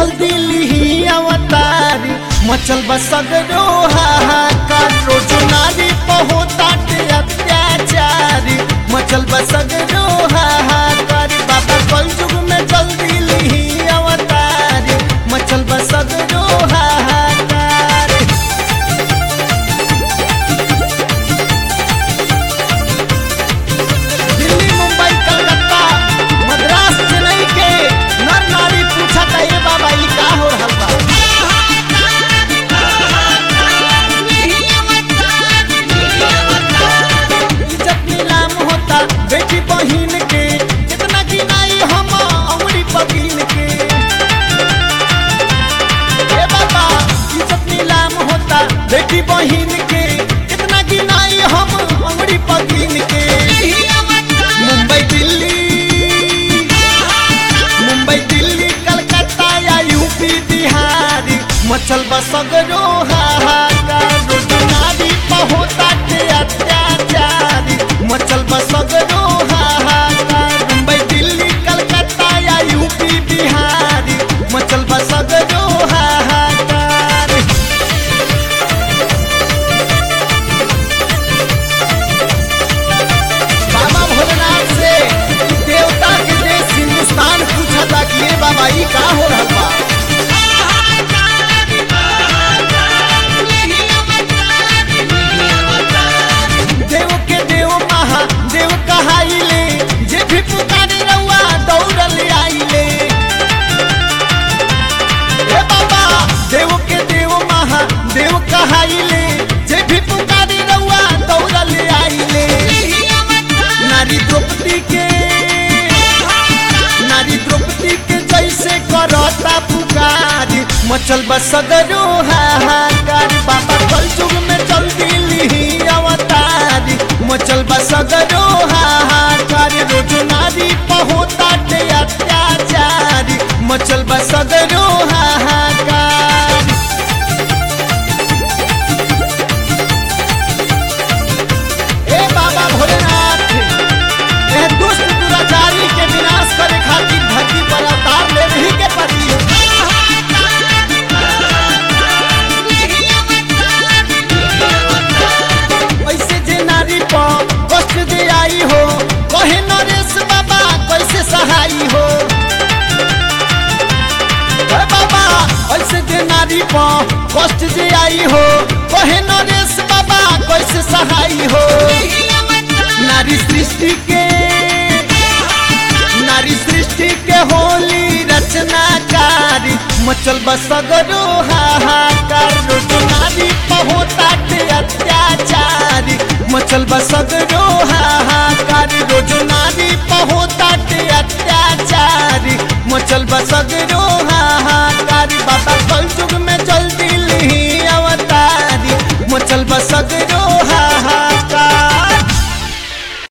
जल्दी लिही अवतारी मचल बसगरो हाहाकार रोज नारी पहोताटे अत्याचारी मचल बसगरो हाहाकार बाबा कल युग में जल्दी लिही अवतारी मचल बसगरो हाहाकार दिल्ली मुंबई कलकत्ता मद्रास चेन्नई के नर नारी पूछा था ये बाबा ई का हो रहल बा इज्जत नीलाम होता बेटी बहिन के कितना गिनाई हम अमरी पकीन के ए बाबा इज्जत नीलाम होता बेटी बहिन के कितना गिनाई हम अमरी पकीन के मुंबई दिल्ली मुंबई दिल्ली कलकत्ता या यूपी बिहार मचल बसगरो हाहाकार रोज नारी पहोता के अत्याचारी मचल बसगरो हाहाकार मुंबई दिल्ली कलकत्ता या यूपी बिहार मचल बसगरो हाहाकार बाबा भोलेनाथ से देवता के देश हिंदुस्तान पूछा था कि ये बाबा ई का हो रहल बा देव के देव महा देव कहाइले जे भी पुकारे रउआ दौड़ल आइले हे बाबा देव के देव महा देव कहाइले जे भी पुकारे रउआ दौड़ल आइले नारी द्रौपदी के नारी द्रौपदी के जैसे करता पुकार मचल बसगरो हाहाकार बाबा कल युग में जल्दी लिही अवतारी मचल बसगरो हाहाकार रोज नारी पहोता के अत्याचारी मचल बसगरो हाहाकार ए बाबा भोलेनाथ ए दुष्ट दुराचारी के विनाश करे खातिर धरती पर अवतार ले रही के पड़ी ऐसे जे नारी पर कष्ट दे आई हो कहे नरेश बाबा कैसे सहाई हो हे बाबा ऐसे जे नारी पर कष्ट दे आई हो कहे नरेश बाबा कैसे सहाई हो नारी सृष्टि के नारी सृष्टि के होली रचनाकारी मचल बसगरो हाहाकार रोज नारी पहोता के अत्याचारी मचल बसगरो हाहाकार रोज नारी